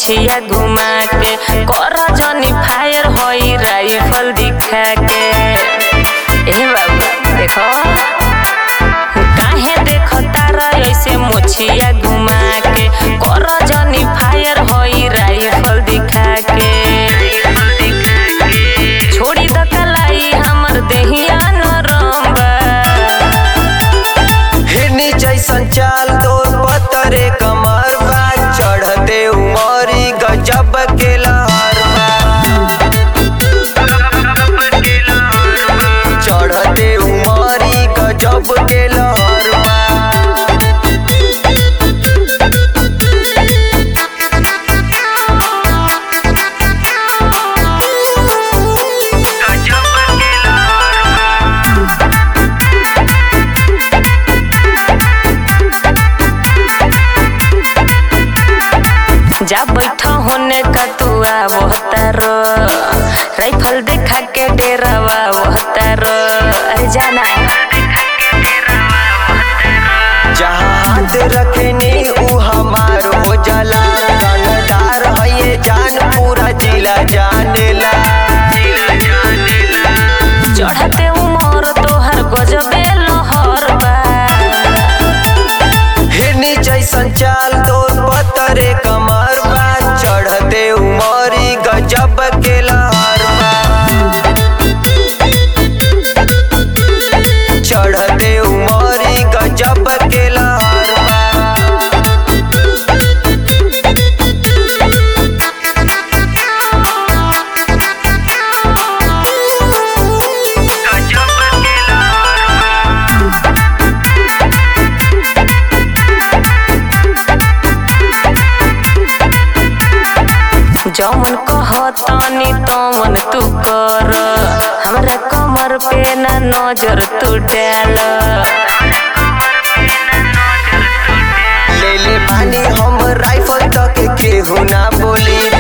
मोछिया घुमा के कर जनी फायर होई राइफल दिखा के ए बाबा देखो काहे देखो तारा ऐसे मोछिया घुमा के कर जनी फायर होई राइफल दिखा के छोड़ी द कलाई हमर देहिया नरम बा हिरनी जैसन चाल तोर पतरे कमर बा चढ़ते उमरी गजब के लहर बा चढ़ते उमरी गजब के लहर बा जा बैठ होने का तू आवतर राइफल देखा के डेरावा वहतर अरे जाना जहाँ हाथ रखनी ऊ हमार हो जाला रंगदार है ये जान पूरा जिला जानेला चढ़ते उमर तोहर गजबे लहर बा हिरनी जैसन चाल तोर पतरे कमर बा चढ़ते उमरी गजब के लहर बा चढ़ते उमरी गजब के लहर बा जौन कहतनी तमन तू कर हमरा कमर पे ना नजर तू डाल ले ले पानी हम राइफल तक केहू ना बोली